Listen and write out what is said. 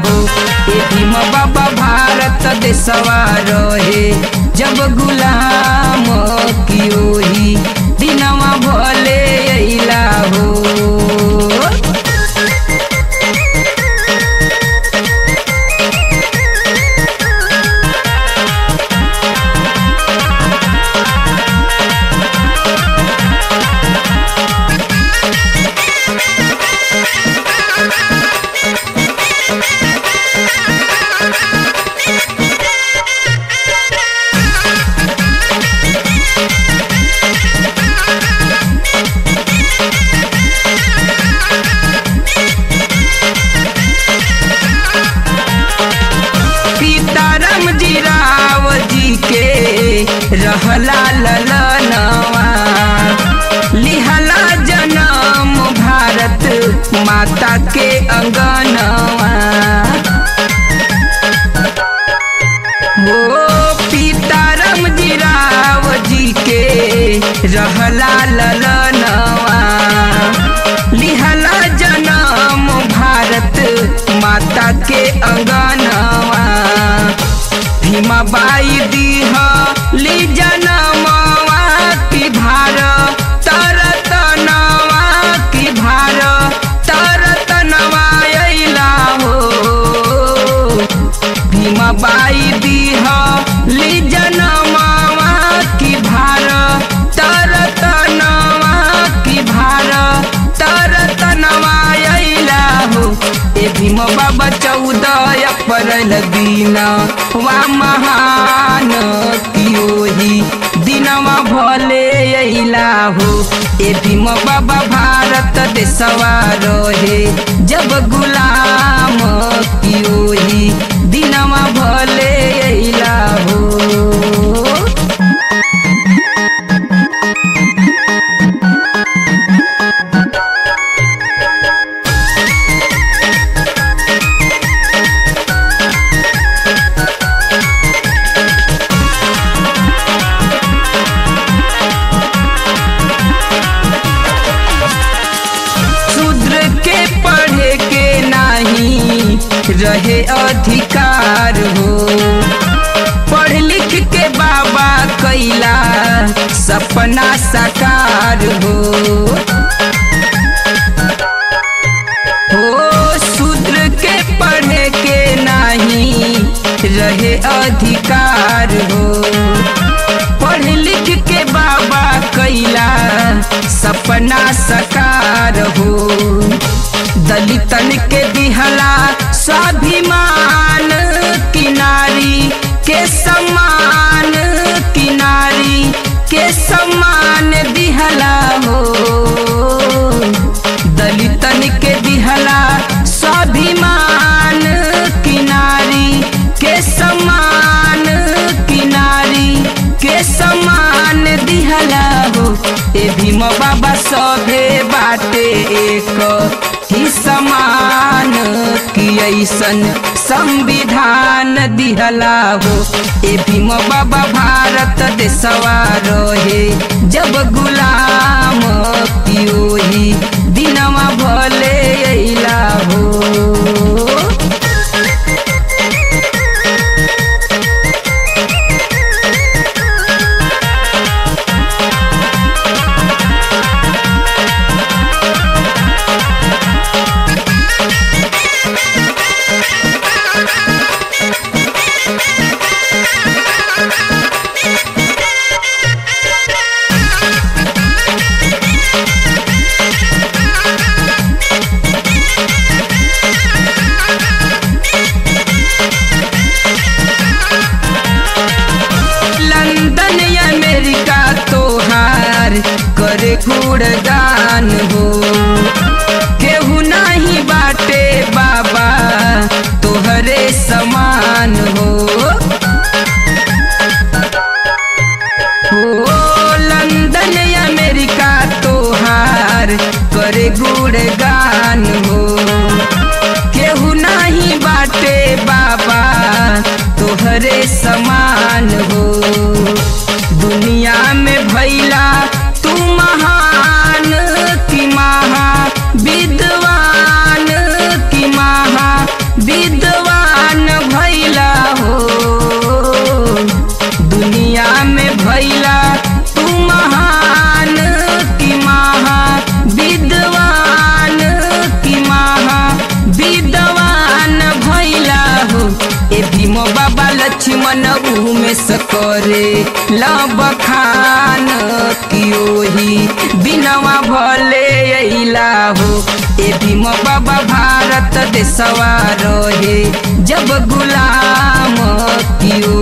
हो ए भीम बाबा भारत देशवा रहे जब गुलाम की ओही दिनवा भले अइला हो सीताराम जी राव जी के रहला ललनवा लिहला जनम भारत माता के अंगनवा हो सीताराम जी राव जी के रहला ललनवा लिहला जनम भारत माता के अंगनवा भीमाबाई दीह ली जनमवा की भार तरतनवा की भार तरतनवा अइला हो भीमाबाई दीह ली जनमवा की भार तरतनवा की भार तरतनवा अइला हो ए भीम बाबा चौदह अप्रैल दिन वा महान की ओही दिनवा भले अइला हो ए भीम बाबा भारत देशवा रहे जब गुलाम की ओही दिनवा भले अइला हो शूद्र के पढ़े के नाही रहे अधिकार हो पढ़ लिख के बाबा कैला सपना साकार हो हो शूद्र के पढ़े के नाही रहे अधिकार हो पढ़ लिख के बाबा कैला सपना सकार हो दलितन के दिहला स्वाभिमान किनारी के सम्मान किनारी के सम्मान दिहला हो दलितन के दिहला स्वाभिमान किनारी के सम्मान किनारी के सम्मान दिहला हो ए भीम बाबा सभे बाटे एक ही समान की ऐसन संविधान दिहला हो ए भीम बाबा भारत देशवा रहे जब गुलाम की ओही दिनवा भले अइला हो महान भैला हो दुनिया में भैला तू महान की महा विद्वान की महा विद्वान भैला हो ए भीम बाबा लक्ष्मण में सकरे लब खान की ओही बिनवा भले अइला हो ए भीम बाबा भारत देशवा रहे जब गुलाम की